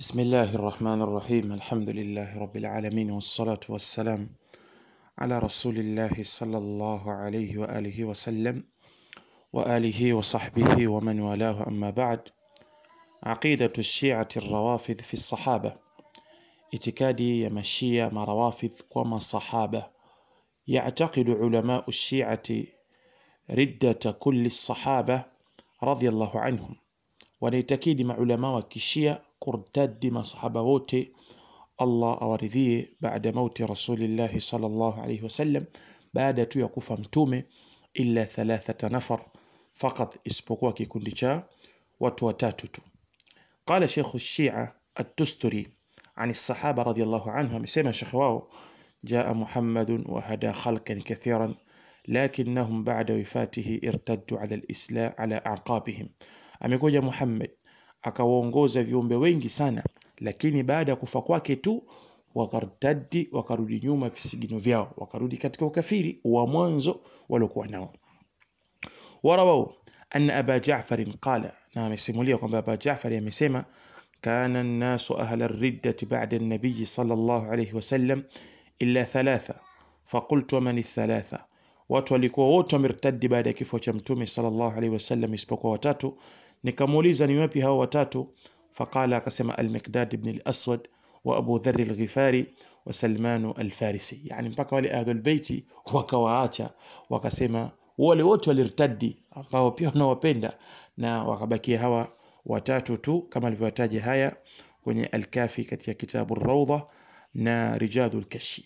بسم الله الرحمن الرحيم الحمد لله رب العالمين والصلاة والسلام على رسول الله صلى الله عليه وآله وسلم وآله وصحبه ومن والاه أما بعد عقيدة الشيعة الروافض في الصحابة itikadi ya mashia marawafidh kwa masahaba yactaqidu ulamau lshiati riddata kulli lsahaba radiallahu anhum wanaitakidi maulama wa kishia kurtadi masahaba wote allah awaridhie baada mauti rasulillahi salllah alaihi wasallam baada tu ya kufa mtume illa thalathata nafar fakat isipokuwa kikundi cha watu watatu tu qala sheikhu lshia التستري عن الصحابة رضي الله عنهم سمع شخواه جاء محمد وهدى خلقا كثيرا لكنهم بعد وفاته ارتدوا على الإسلام على أعقابهم amekuja Muhammad akawaongoza viumbe wengi sana lakini baada ya kufa kwake tu wakartadi wakarudi nyuma visigino vyao wakarudi katika ukafiri wa mwanzo waliokuwa nao warawau anna aba jafarin qala na amesimulia kwamba aba jafari amesema كان الناس أهل الردة بعد النبي صلى الله عليه وسلم إلا ثلاثة فقلت ومن الثلاثة watu walikuwa wote wamertadi baada ya kifo cha mtume sallallahu alaihi wasallam isipokuwa watatu nikamuuliza ni wapi hao watatu faqala akasema almiqdad ibn al-aswad wa abu dharr al-ghifari wa salmanu al-farisi yani mpaka wale ahlul beiti wakawaacha wakasema wale wote walirtadi ambao pia wanawapenda na wakabakia hawa watatu tu kama alivyotaja haya kwenye Alkafi katika kitabu Rawda na Rijadu Lkashi.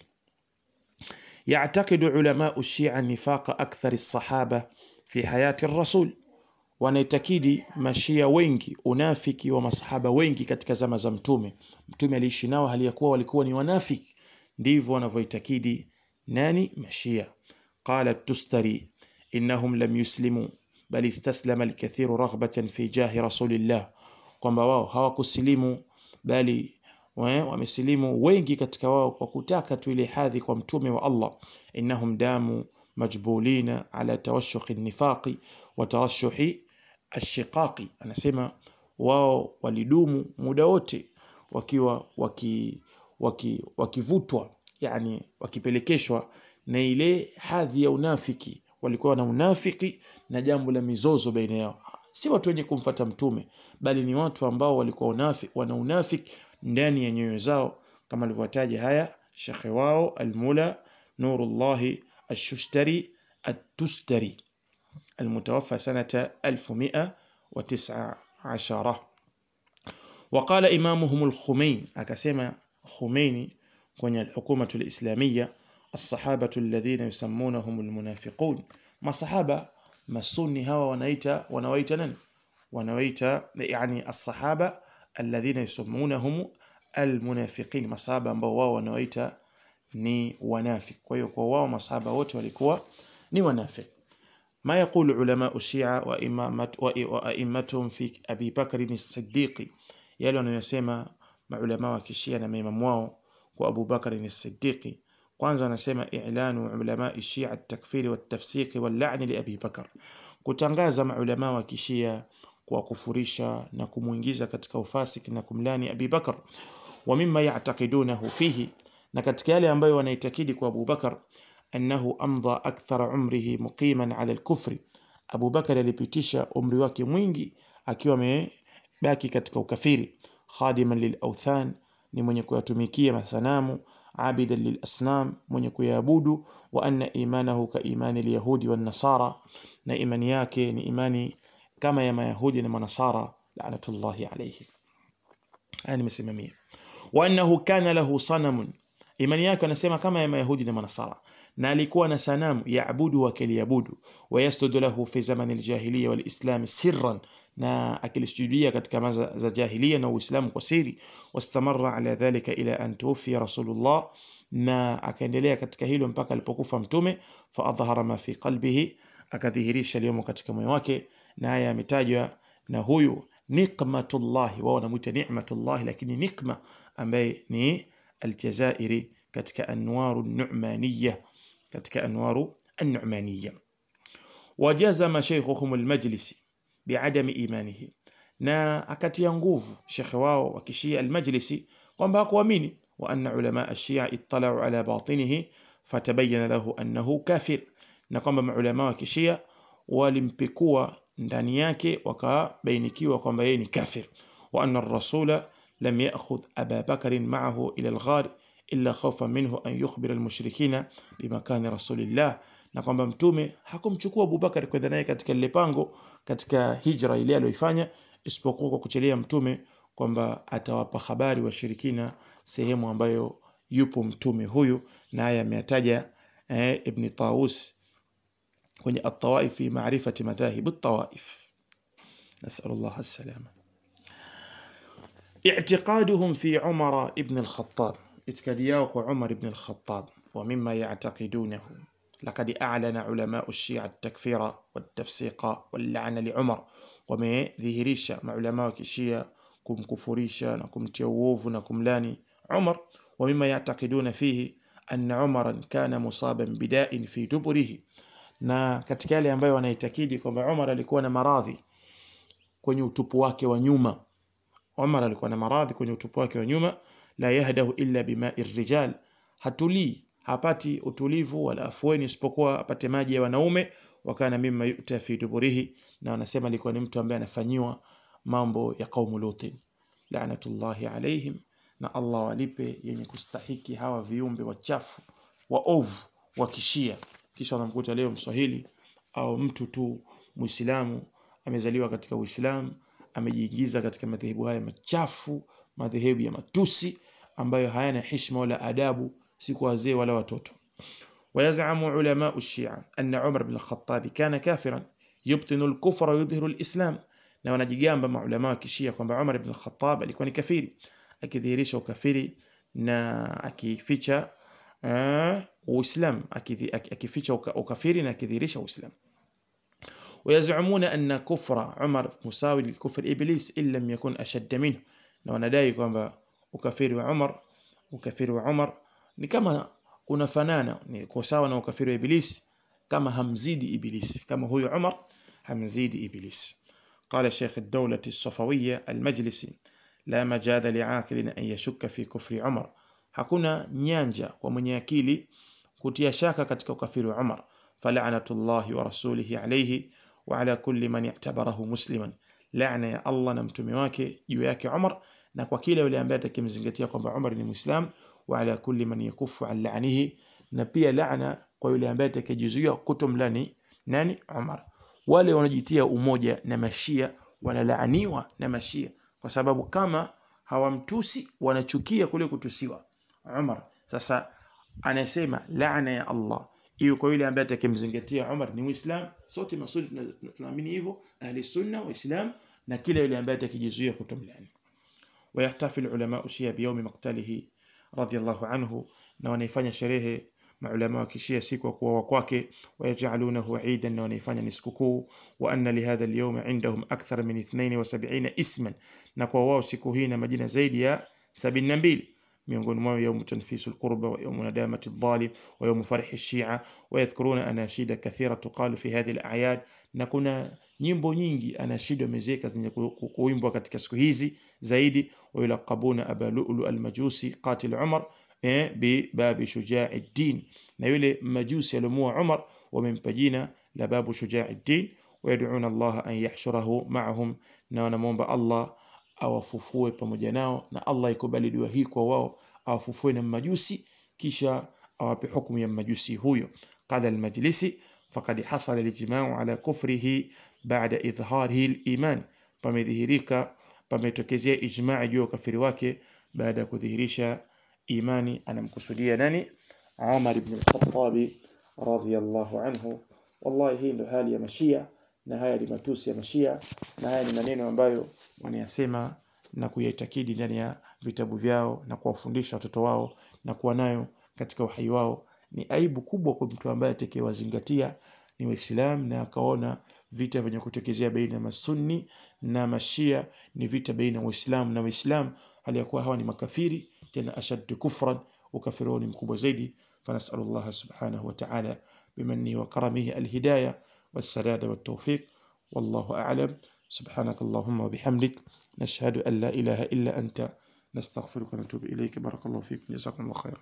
Yactaqidu ulamau Shia nifaqa akthari lsahaba fi hayati rasul, wanaitakidi mashia wengi unafiki wa masahaba wengi katika zama za Mtume. Mtume aliishi nao hali ya kuwa walikuwa ni wanafiki, ndivyo wanavyoitakidi nani? Mashia. Qala Tustari innahum lam yuslimu bal istaslama alkathiru raghbatan fi jahi rasulillah, kwamba wao hawakusilimu bali wamesilimu wengi katika wao kwa kutaka tu ile hadhi kwa mtume wa Allah. innahum damu majbulina ala tawashuhi nifaqi wa tarashuhi ashiqaqi, anasema wao walidumu muda wote wakiwa waki, waki, wakivutwa yani wakipelekeshwa na ile hadhi ya unafiki walikuwa na unafiki na jambo la mizozo baina yao si watu wenye kumfata mtume bali ni watu ambao walikuwa unafi, wana unafiki ndani ya nyoyo zao kama alivyotaja haya shekhe wao almula nurullahi ashushtari atustari المتوفى سنة 1119 وقال إمامهم الخمين أكسما خميني كون الحكومة الإسلامية الصحابة الذين يسمونهم المنافقون masahaba masuni hawa wanaita wanawaita nani wanawaita yani alsahaba alladhina yusammunahum almunafiqin masahaba ambao wao wanawaita ni wanafik kwa hiyo kwa wao masahaba wote walikuwa ni wanafik ما يقول علماء الشيعة وأئمتهم في أبي بكر الصديق يلو أنه يسمى مع علماء الشيعة na maimamu wao kwa Abu Bakar as-Siddiq kwanza wanasema i'lanu ulama shia at-takfiri wat-tafsiq wal-la'n li Abi Bakar, kutangaza maulama wa kishia kwa kufurisha na kumuingiza katika ufasik na kumlani Abi Bakar. Wa mimma ya'taqidunahu fihi, na katika yale ambayo wanaitakidi kwa Abu Bakar annahu amdha akthara umrihi muqiman ala al-kufri, Abu Bakar alipitisha umri wake mwingi akiwa amebaki katika ukafiri, khadiman lil-awthan, ni mwenye kuyatumikia masanamu عابدا للأصنام من يكويابود وأن إيمانه كإيمان اليهود والنصارى na imani yake ni imani kama ya mayahudi na manasara lanatullahi alayhi haya nimesimamia wa annahu kana lahu sanamun imani yake anasema kama ya mayahudi na manasara na alikuwa na sanamu yaabudu wakiliabudu wayasjudu lahu fi zamani aljahiliya walislam sirran na akilisujudia katika maza za jahiliya na uislamu kwa siri wastamarra ala dhalika ila an tuwfiya rasulullah na akaendelea katika hilo mpaka alipokufa mtume faadhhara ma fi qalbihi akadhihirisha aliyomo katika moyo wake na haya yametajwa na huyu niqmatullahi wao wanamuita ni'matullahi lakini nikma ambaye ni aljazairi katika anwaru nu'maniya katika anwaru an-nu'maniya wajazama shaykhuhum al-majlisi bi'adami imanihi na akatia nguvu shekhe wao wa kishia almajlisi kwamba hakuamini wa anna ulama ashia ittalau ala batinihi fatabayana lahu annahu kafir na kwamba maulama wa kishia walimpekua ndani yake wakabainikiwa kwamba yeye ni kafir wa anna rasula lam ya'khudh aba bakarin ma'ahu ila alghar illa khawfan minhu an yukhbira almushrikina bimakani rasulillah na kwamba mtume hakumchukua Abubakar kwenda naye katika lile pango katika hijra ile aliyoifanya isipokuwa kwa kuchelea mtume kwamba atawapa habari washirikina sehemu ambayo yupo mtume huyu na haya ameyataja eh, Ibn Tawus kwenye at-tawaif fi ma'rifati madhahib at-tawaif nas'al Allah as-salama اعتقادهم في عمر ابن الخطاب اتكادياو عمر بن الخطاب ومما يعتقدونه لقد أعلن علماء الشيعة التكفير والتفسيق واللعن لعمر ومذهريشا مع علماء الشيعة kumkufurisha na kumtia uovu na kumlani Umar wa mima yaatakiduna fihi anna Umaran kana musaban bidain fi duburihi, na katika yale ambayo wanaitakidi kwamba Umar alikuwa na maradhi kwenye utupu wake wa nyuma. Umar alikuwa na maradhi kwenye utupu wake wa nyuma, la yahdahu illa bimai rijal, hatulii hapati utulivu wala afueni isipokuwa apate maji ya wanaume. Wakana mimma yuta fi duburihi, na wanasema alikuwa ni mtu ambaye anafanyiwa mambo ya qaumu Lutin, laanatullahi alaihim, na Allah walipe yenye kustahiki hawa viumbe wachafu waovu wa kishia. Kisha wanamkuta leo Mswahili au mtu tu Muislamu amezaliwa katika Uislamu amejiingiza katika madhehebu haya machafu, madhehebu ya matusi ambayo hayana heshima wala adabu, si kwa wazee wala watoto. ويزعم علماء الشيعة أن عمر بن الخطاب كان كافرا يبطن الكفر ويظهر الإسلام na wanajigamba maulama wa kishia kwamba Umar ibn al-Khattab alikuwa ni kafiri akidhihirisha ukafiri na akificha uh, Uislamu akificha ukafiri na akidhihirisha Uislamu ويزعمون أن كفر عمر مساوي لكفر إبليس إن لم يكن أشد منه na wanadai kwamba ukafiri wa Umar ukafiri wa Umar ni kama unafanana ni kwa sawa na ukafiri wa Iblis kama hamzidi Iblis kama huyu Umar hamzidi Iblis قال شيخ الدولة الصفوية المجلسي لا مجال لعاقل أن يشك في كفر عمر hakuna nyanja kwa mwenye akili kutia shaka katika ukafiri wa Umar fala'natullahi wa rasulihi alayhi wa ala kulli man i'tabarahu musliman la'na ya Allah na mtume wake juu yake Umar na kwa kila yule ambaye atakimzingatia kwamba Umar ni muislam wa ala kulli man yakufu an la'nihi na pia la'na kwa yule ambaye atakayejizuia kutomlani nani Umar wale wanajitia umoja na mashia wanalaaniwa na mashia kwa sababu kama hawamtusi wanachukia kule kutusiwa Umar sasa anasema laana ya Allah iwe kwa yule ambaye atakimzingatia Umar ni Muislam sote masudi tunaamini hivyo ahli sunna waislam na kila yule ambaye atakijizuia kutomlani ويحتفل علماء الشيعة بيوم مقتله رضي الله عنه na wanaifanya sherehe maulama wa kishia siku ya kuuawa kwake wayajalunahu idan na wanaifanya ni sikukuu wa anna lihadha alyawm indahum akthar min 72 isman na kwa wao siku hii na majina zaidi ya 72 miongoni mwao yawm tanfisu alqurba wa yawm nadamati adh-dhalim wa yawm farhi ash-shi'a wa yadhkuruna anashida kathira tuqalu fi hadhihi al-a'yad na kuna nyimbo nyingi anashida wamezeka zenye kuimbwa katika siku hizi zaidi wa yulaqabuna aba lu'lu al-majusi qatil umar eh, bibabi shujai ddin, na yule majusi aliomua Umar wamempa jina la babu shujai ddin. Wayaduna Allah an yahshurahu maahum, na wanamwomba Allah awafufue pamoja nao, na Allah ikubali dua hii kwa wao, awafufue na majusi kisha awape hukumu ya majusi huyo. Qala almajlisi faqad hasala alijmau ala kufrihi ba'da idhharihi aliman, pamedhihirika pametokezea ijmaa juu ya ukafiri wake baada ya kudhihirisha imani anamkusudia nani Umar ibn al-Khattab radhiyallahu anhu wallahi hii ndo hali ya mashia na haya ni matusi ya mashia na haya ni maneno ambayo wanayasema na kuyaitakidi ndani ya vitabu vyao na kuwafundisha watoto wao na kuwa nayo katika uhai wao ni aibu kubwa kwa mtu ambaye atakayewazingatia ni waislamu na akaona vita vyenye kutokezea baina ya masunni na mashia ni vita baina ya waislamu na waislamu hali ya kuwa hawa ni makafiri tena ashaddu kufran ukafiri wao ni mkubwa zaidi فنسأل الله سبحانه وتعالى بمنه وكرمه الهداية والسداد والتوفيق والله أعلم سبحانك اللهم وبحمدك نشهد أن لا إله إلا أنت نستغفرك ونتوب إليك بارك الله فيكم جزاكم الله خيرا